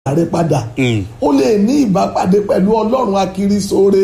rẹ padà o lè ní ìbápàdé pẹ̀lú ọlọ́run akirisore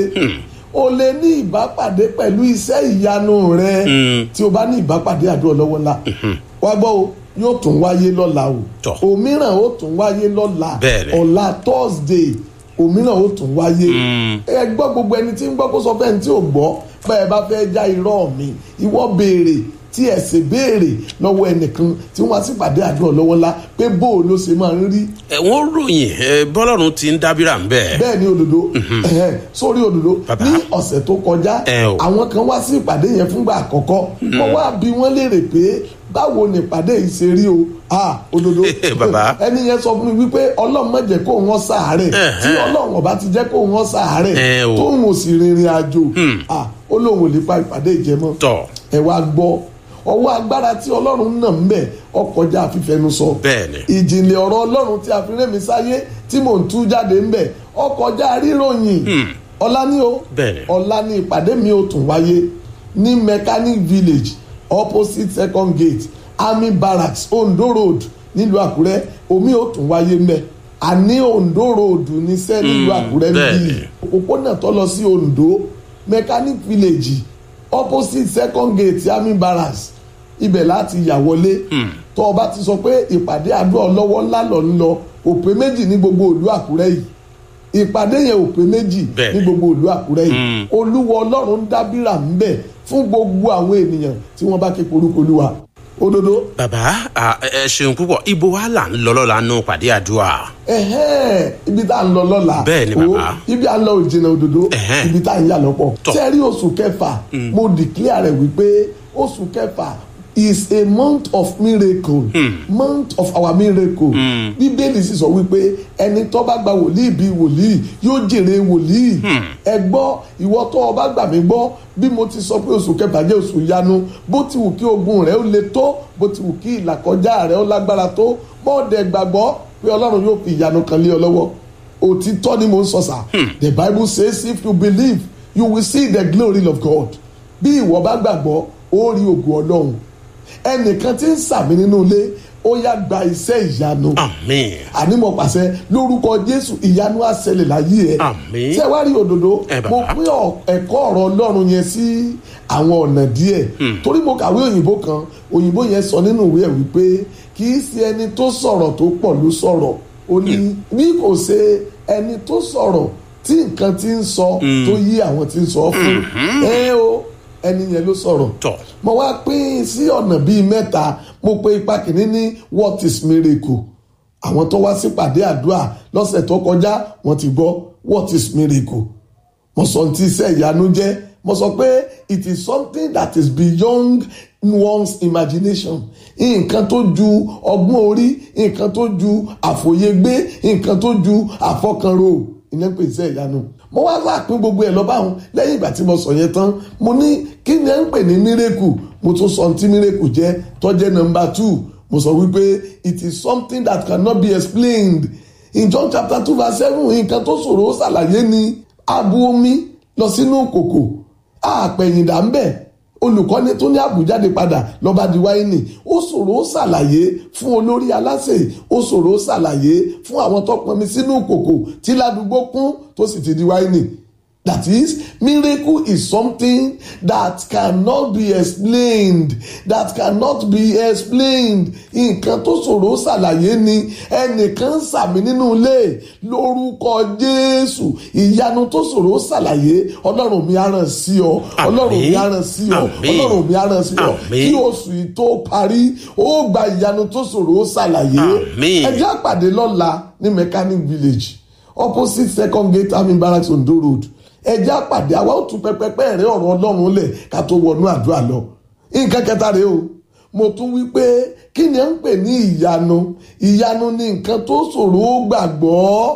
o lè ní ìbápàdé pẹ̀lú iṣẹ́ ìyanu rẹ tí o bá ní ìbápàdé àdúrà lọ́wọ́ ńlá wá gbọ́ o yóò tún wáyé lọ́la o Tọ́. òmíràn ó tún wáyé lọ́la Bẹ́ẹ̀ni. ọ̀la thursday òmíràn ó tún wáyé ẹ gbọ́ gbogbo ẹni tí ń gbọ́ kó sọ fẹ́ni tí ò gbọ́ bẹ́ẹ̀ bá fẹ́ já irọ́ mi ìwọ béèrè tí ẹ sì béèrè lọ́wọ́ ẹnìkan tí wọ́n á sì pàdé àdúrà lọ́wọ́ ńlá pé bó o ló ṣe máa ń rí ẹ wọ́n ròyìn ẹ bọ́lọ́run ti ń dábìrà ń bẹ́ẹ̀. bẹ́ẹ̀ ni òdòdó ẹ̀hẹ́n, sórí òdòdó Bàbá. ní ọ̀sẹ̀ tó kọjá Ẹ o. àwọn kan wá sí ìpàdé yẹn fúngbà àkọ́kọ́ wọ́n wá bí wọ́n léèrè pé báwo ni ìpàdé yìí ṣe rí o ah òdòdó Bàbá. ẹni yẹn sọ fún mi wípé ọlọ́run má jẹ́ kó wọ́n sàárẹ̀ Ẹ̀hẹ́n. tí ọlọ́run ọba ti jẹ́ kó wọ́n sàárẹ̀ Ẹ o. tóun ò sì rìnrìn àjò ah ó lóun ò lè pa ìpàdé ìjẹmọ́ tọ̀ ẹ wá gbọ́ ọwọ́ agbára tí ọlọ́run náà ń bẹ̀ ọkọjá fífẹnusọ Bẹ́ẹ̀ni. ìjìnlẹ̀ ọ̀rọ̀ ọlọ́run tí a fi rẹ́mi sáyé tí mò ń tú jáde ń bẹ̀ ọkọjá ríròyìn ọ̀la ní o Bẹ́ẹ̀ni. ọ̀la ní ìpàdé mi ò tún wáyé ní mechanic village opposite second gate army barracks ondo road nílùú àkúrẹ́ omi ò tún wáyé ń bẹ̀ àní ondo road ní sẹ́ nílùú àkúrẹ́ ń bí bẹ́ẹ̀ni. òpópónà tó lọ sí ondo mechanic village opposite second gate army barracks ibẹ̀ láti yà wọlé tó o bá ti sọ pé ìpàdé àdúrà ọlọ́wọ́ ńlá lọ ń lọ òpè méjì ní gbogbo ìlú àkúrẹ́ yìí ìpàdé yẹn òpè méjì Bẹ́ẹ̀ni. ní gbogbo ìlú àkúrẹ́ yìí olúwa ọlọ́run ń dábìrà ń bẹ̀ fún gbogbo àwọn ènìyàn tí wọ́n bá ké korúkọ olúwa òdodo bàbá à, ẹ ẹ ṣeun púpọ̀ ibo wa là ń lọ lọ́la nù pàdé àdúrà. ẹhẹ́n ibi tá à ń lọ lọ́la Bẹ́ẹ̀ni, o, bàbá. ibi à ń lọ òjìnà òdodo Ẹhẹ́n. ibi tá à ń yà lọ́pọ̀ Tọ́. sẹ́rí oṣù kẹfà mo declare rẹ̀ wípé oṣù kẹfà is a month of miracle month of our miracle bíbélì sì sọ wípé ẹni tó bá gba wòlíì bíi wòlíì yóò jèrè wòlíì ẹ gbọ́ ìwọ tó o bá gbà mí gbọ́ bí mo ti sọ pé oṣù kẹfà jẹ́ oṣù yanu bó ti wù kí ogun rẹ̀ ó le tó bó ti wù kí ìlàkọjá rẹ̀ ó lágbára tó bọ́ọ̀dẹ̀ gbàgbọ́ pé ọlọ́run yóò fi ìyanu kan lé ọ lọ́wọ́ òtítọ́ ni mo ń sọ sà the bible says if you believe you will see the glory of God bí ìwọ bá gbàgbọ́ ó rí ògùn ọlọ́run ẹnìkan tí ń sàmì nínú ilé ó yá gba iṣẹ́ ìyanu àmín àní mo pàṣẹ lórúkọ jésù ìyanu á ṣẹlẹ̀ láyé ẹ Àmín. ṣé wàá rí òdodo Ẹ bàbá. mo pín ọ- ẹ̀kọ́ ọ̀rọ̀ ọlọ́run yẹn sí àwọn ọ̀nà díẹ̀ torí mo kàwé òyìnbó kan òyìnbó yẹn sọ nínú ìwé ẹ̀ wípé kì í ṣe ẹni tó sọ̀rọ̀ tó pọ̀ ló sọ̀rọ̀ ó ní bí kò ṣe ẹni tó sọ̀rọ̀ tí nǹkan ti ń sọ tó yí àwọn tí ń sọ fún ẹ o ẹni yẹn ló sọ̀rọ̀ tọ̀ mo wá pín sí ọ̀nà bíi mẹ́ta mo pe ipa kìíní ní what is miracle àwọn tó wá sípàdé àdúrà lọ́sẹ̀ tó kọjá wọ́n ti gbọ́ what is miracle mo sọ ní ti iṣẹ́ ìyanu jẹ́ mo sọ pé it is something that is beyond one's imagination nǹkan tó ju ọgbọ́n orí nǹkan tó ju àfòyegbé nǹkan tó ju àfọkànrò ìyẹn pè iṣẹ́ ìyanu mo wá láàpín gbogbo ẹ̀ lọ́ba àwọn lẹ́yìn ìgbà tí mo sọ yẹn tán mo ní kí ni ẹ ń pè ní miracle mo tún sọ tí miracle jẹ́ tó jẹ́ number two mo sọ wípé it is something that cannot be explained in John chapter two verse seven nǹkan tó ṣòro ó ṣàlàyé ni abu omi lọ sínú kòkò àpẹ̀yìndà ń bẹ̀ olùkọ́ni tó ní àbújáde padà lọ́ba di wáìnì ó ṣòro ó ṣàlàyé fún olórí aláṣẹ ó ṣòro ó ṣàlàyé fún àwọn tó pọnmi sínú kòkò tí ládùúgbò kún tó sì ti di wáìnì That is, miracle is something that cannot be explained. That cannot be explained. Nǹkan tó ṣòro ṣàlàyé ni ẹnìkan ń sàmì nínú ilé lórúkọ Jésù. Ìyanu tó ṣòro ṣàlàyé Ọlọ́run mi á ràn sí ọ. Ọlọ́run mi á ràn sí ọ. Àmín. Ọlọ́run mi á ràn sí ọ. Àmín. Kí oṣù yìí tó parí, ó gba ìyanu tó ṣòro ṣàlàyé. Àmín. Ẹ jẹ́ àpàdé lọ́la ní Mechanic Village opposite second gate army barracks Ondo road ẹjẹ́ àpàdé àwa ó tún pẹpẹpẹ rẹ ọ̀rọ̀ ọlọ́run lẹ̀ ká tó wọnú àdúrà lọ nǹkan kẹta rèé o mo tún wí pé kí ni ẹ ń pè ní ìyanu ìyanu ni nǹkan tó ṣòro ó gbàgbọ́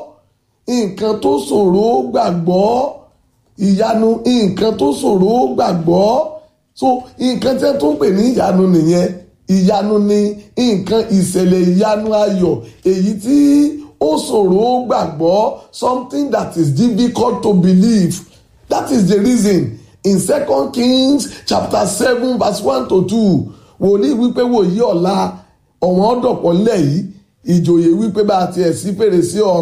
nǹkan tó ṣòro ó gbàgbọ́ ìyanu nǹkan tó ṣòro ó gbàgbọ́ so nǹkan tí ẹ tún pè ní ìyanu nìyẹn ìyanu ni nǹkan ìṣẹ̀lẹ̀ ìyanu ayọ̀ èyí tí ó ṣòro ó gbàgbọ́ something that is difficult to believe that is the reason in second kings chapter seven verse one to two wòlíì wípé wòyí ọ̀la ọ̀wọ́n ọ̀dọ̀pọ̀ ńlẹ̀ yìí ìjòyè wípé bá a tiẹ̀ sí fèrèsé ọ̀run